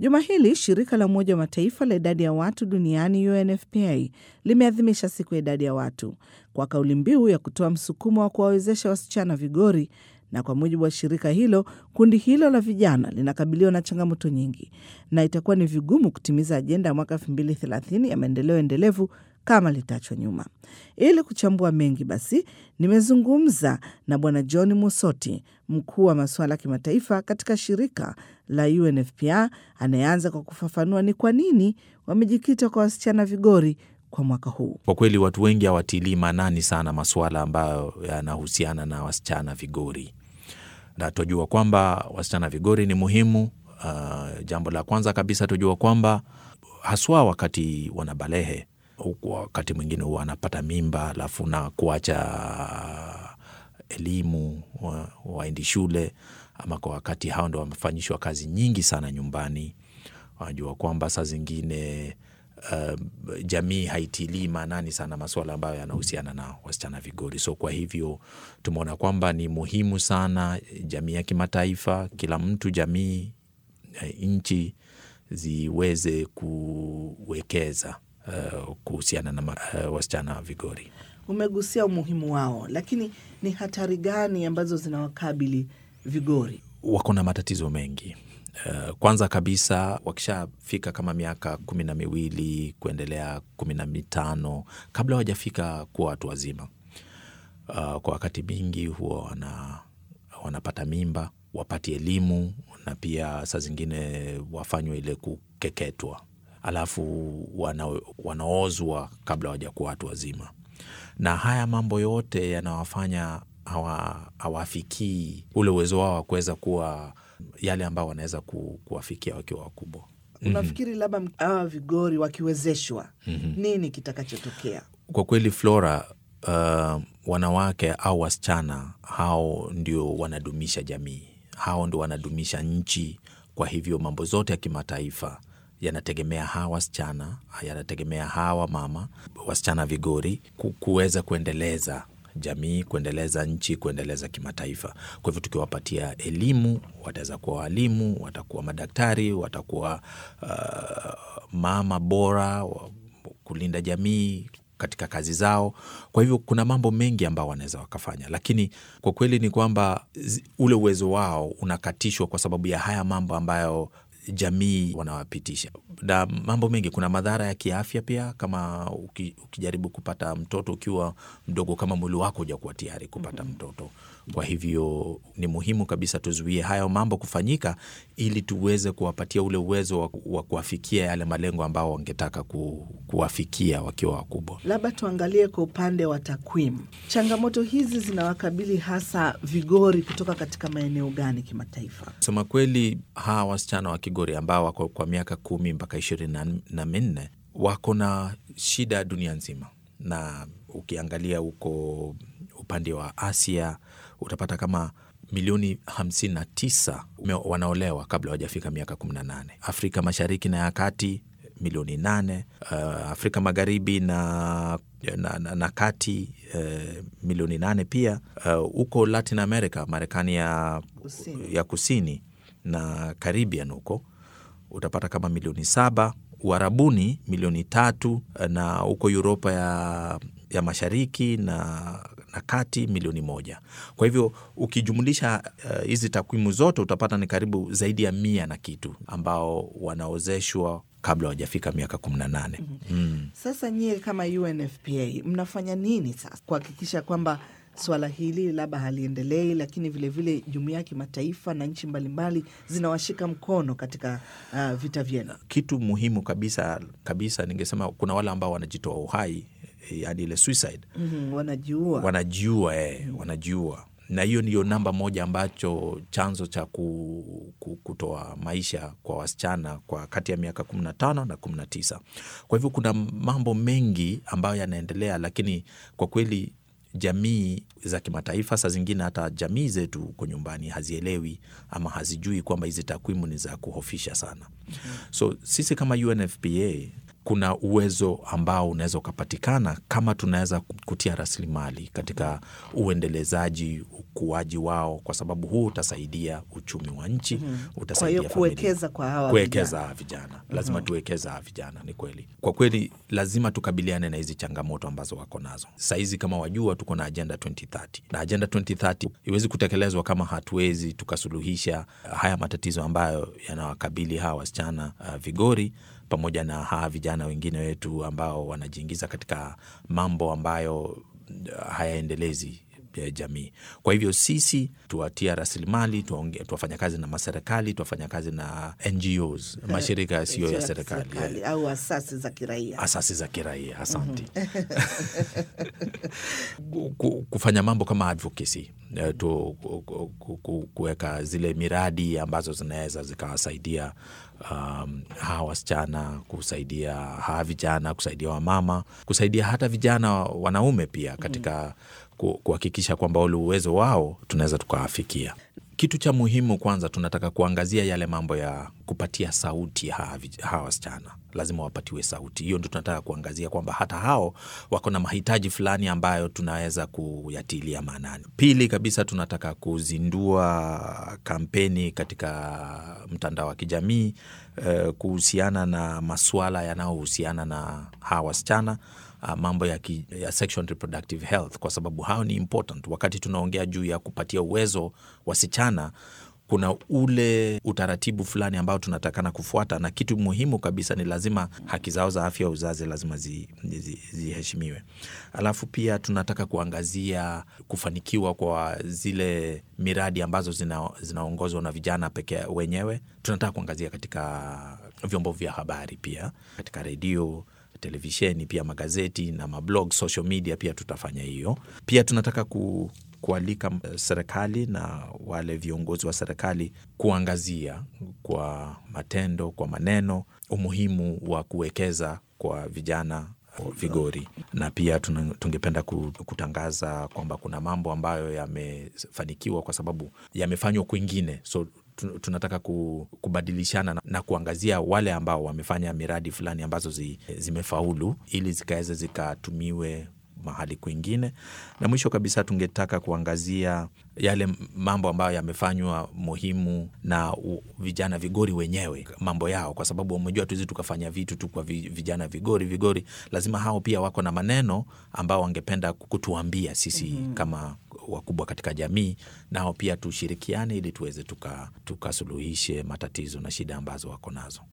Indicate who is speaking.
Speaker 1: Juma hili shirika la Umoja wa Mataifa la idadi ya watu duniani UNFPA limeadhimisha siku ya idadi ya watu kwa kauli mbiu ya kutoa msukumo wa kuwawezesha wasichana vigori na kwa mujibu wa shirika hilo, kundi hilo la vijana linakabiliwa na changamoto nyingi na itakuwa ni vigumu kutimiza ajenda ya mwaka 2030 ya maendeleo endelevu kama litaachwa nyuma. Ili kuchambua mengi, basi nimezungumza na Bwana John Musoti, mkuu wa masuala ya kimataifa katika shirika la UNFPA, anayeanza kwa kufafanua ni kwa nini wamejikita kwa wasichana vigori kwa mwaka huu.
Speaker 2: Kwa kweli watu wengi hawatilii maanani sana masuala ambayo yanahusiana na wasichana vigori, na tujua kwamba wasichana vigori ni muhimu. Uh, jambo la kwanza kabisa tujua kwamba haswa wakati wanabalehe, wakati mwingine huwa wanapata mimba alafu na kuacha elimu, waendi wa shule, ama kwa wakati hao ndo wamefanyishwa kazi nyingi sana nyumbani. Wanajua kwamba saa zingine Uh, jamii haitilii maanani sana masuala ambayo yanahusiana na wasichana vigori. So kwa hivyo tumeona kwamba ni muhimu sana jamii ya kimataifa, kila mtu, jamii, nchi ziweze kuwekeza uh, kuhusiana na uh, wasichana vigori.
Speaker 1: Umegusia umuhimu wao, lakini ni hatari gani ambazo zinawakabili vigori?
Speaker 2: Wako na matatizo mengi. Uh, kwanza kabisa wakishafika kama miaka kumi na miwili kuendelea kumi na mitano kabla hawajafika kuwa watu wazima, uh, kwa wakati mingi huwa wana, wanapata mimba, wapati elimu na pia saa zingine wafanywe ile kukeketwa, alafu wana, wanaozwa kabla hawajakuwa watu wazima, na haya mambo yote yanawafanya hawafikii ule uwezo wao wa kuweza kuwa yale ambao wanaweza ku, kuwafikia wakiwa wakubwa.
Speaker 1: Unafikiri labda hawa vigori wakiwezeshwa, mm-hmm. nini kitakachotokea?
Speaker 2: Kwa kweli Flora, uh, wanawake au wasichana hao ndio wanadumisha jamii, hao ndio wanadumisha nchi. Kwa hivyo mambo zote ya kimataifa yanategemea hawa wasichana, yanategemea hawa mama wasichana vigori kuweza kuendeleza jamii kuendeleza nchi kuendeleza kimataifa. Kwa hivyo tukiwapatia elimu, wataweza kuwa walimu, watakuwa madaktari, watakuwa uh, mama bora kulinda jamii katika kazi zao. Kwa hivyo kuna mambo mengi ambao wanaweza wakafanya, lakini kwa kweli ni kwamba ule uwezo wao unakatishwa kwa sababu ya haya mambo ambayo jamii wanawapitisha na mambo mengi. Kuna madhara ya kiafya pia, kama uki, ukijaribu kupata mtoto ukiwa mdogo, kama mwili wako hujakuwa tayari kupata mtoto. Kwa hivyo ni muhimu kabisa tuzuie hayo mambo kufanyika, ili tuweze kuwapatia ule uwezo wa, wa kuwafikia yale malengo ambao wangetaka ku, kuwafikia wakiwa wakubwa.
Speaker 1: Labda tuangalie kwa upande wa takwimu, changamoto hizi zinawakabili hasa vigori kutoka katika maeneo gani kimataifa?
Speaker 2: Sema kweli, hawa wasichana wa Kigori ambao wako kwa miaka kumi mpaka ishirini na minne wako na shida dunia nzima, na ukiangalia huko upande wa Asia utapata kama milioni 59 wanaolewa kabla hawajafika miaka 18. Afrika Mashariki na ya Kati milioni 8. Uh, Afrika Magharibi na, na, na, na kati uh, milioni 8 pia. Huko uh, Latin America, Marekani ya kusini, ya kusini na Caribbean huko utapata kama milioni saba. Uarabuni milioni tatu na huko Uropa ya, ya mashariki na, na kati milioni moja. Kwa hivyo ukijumulisha hizi uh, takwimu zote utapata ni karibu zaidi ya mia na kitu ambao wanaozeshwa kabla hawajafika miaka kumi na nane.
Speaker 1: mm-hmm. mm. Sasa nyie kama UNFPA mnafanya nini sasa kuhakikisha kwamba swala hili labda haliendelei, lakini vilevile jumuiya ya kimataifa na nchi mbalimbali zinawashika mkono katika uh, vita vyenu?
Speaker 2: Kitu muhimu kabisa kabisa, ningesema kuna wale ambao wanajitoa uhai, yani ile suicide.
Speaker 1: mm-hmm, wanajiua
Speaker 2: wanajiua, eh, mm-hmm. wanajiua na hiyo ndiyo namba moja ambacho chanzo cha ku, ku, kutoa maisha kwa wasichana kwa kati ya miaka kumi na tano na kumi na tisa. Kwa hivyo kuna mambo mengi ambayo yanaendelea, lakini kwa kweli jamii za kimataifa, saa zingine hata jamii zetu huko nyumbani hazielewi ama hazijui kwamba hizi takwimu ni za kuhofisha sana. mm-hmm. So sisi kama UNFPA kuna uwezo ambao unaweza ukapatikana kama tunaweza kutia rasilimali katika uendelezaji, ukuaji wao, kwa sababu huu utasaidia uchumi wa nchi,
Speaker 1: Kwa
Speaker 2: utasaidia
Speaker 1: hiyo
Speaker 2: familia
Speaker 1: kuwekeza kwa hawa
Speaker 2: kuwekeza
Speaker 1: vijana.
Speaker 2: hawa vijana lazima tuwekeza hawa vijana. Ni kweli, kwa kweli lazima tukabiliane na hizi changamoto ambazo wako nazo sahizi. Kama wajua, tuko na ajenda 2030 na ajenda 2030 iwezi kutekelezwa kama hatuwezi tukasuluhisha haya matatizo ambayo yanawakabili hawa wasichana uh, vigori pamoja na hawa vijana wengine wetu ambao wanajiingiza katika mambo ambayo uh, hayaendelezi ya jamii. Kwa hivyo sisi tuwatia rasilimali, tuwaonge- tuwafanya kazi na maserikali, tuwafanya kazi na NGOs, mashirika yasiyo ya serikali,
Speaker 1: au asasi za kiraia.
Speaker 2: asasi za kiraia. Asante. Ku- kufanya mambo kama advocacy eh, tu ku- ku- ku- kuweka zile miradi ambazo zinaweza zikawasaidia um, hawa wasichana, kusaidia hawa vijana, kusaidia wamama, kusaidia hata vijana wanaume pia katika ku- kuhakikisha kwamba ule uwezo wao tunaweza tukawafikia. Kitu cha muhimu kwanza, tunataka kuangazia yale mambo ya kupatia sauti hawa vij- hawa wasichana, lazima wapatiwe sauti. Hiyo ndio tunataka kuangazia kwamba hata hao wako na mahitaji fulani ambayo tunaweza kuyatilia maanani. Pili kabisa, tunataka kuzindua kampeni katika mtandao wa kijamii eh, kuhusiana na masuala yanayohusiana na hawa wasichana uh, mambo ya, ki, ya sexual and reproductive health kwa sababu hao ni important. Wakati tunaongea juu ya kupatia uwezo wasichana, kuna ule utaratibu fulani ambao tunatakana kufuata, na kitu muhimu kabisa ni lazima haki zao za afya ya uzazi lazima ziheshimiwe zi, zi ziheshimiwe. Alafu pia tunataka kuangazia kufanikiwa kwa zile miradi ambazo zina, zinaongozwa na vijana peke wenyewe. Tunataka kuangazia katika vyombo vya habari pia, katika redio televisheni pia magazeti na mablog, social media pia tutafanya hiyo. Pia tunataka ku, kualika eh, serikali na wale viongozi wa serikali kuangazia kwa matendo, kwa maneno umuhimu wa kuwekeza kwa vijana vigori na pia tuna- tungependa ku- kutangaza kwamba kuna mambo ambayo yamefanikiwa kwa sababu yamefanywa kwingine so tu- tunataka ku- kubadilishana na, na kuangazia wale ambao wamefanya miradi fulani ambazo zi, zimefaulu ili zikaweza zikatumiwe mahali kwingine. Na mwisho kabisa tungetaka kuangazia yale mambo ambayo yamefanywa muhimu na u, vijana vigori wenyewe, mambo yao, kwa sababu umejua tuwezi tukafanya vitu tu kwa vi- vijana vigori vigori, lazima hao pia wako na maneno ambao wangependa kutuambia sisi kama wakubwa katika jamii, nao pia tushirikiane ili tuweze tuka- tukasuluhishe matatizo na shida ambazo wako nazo.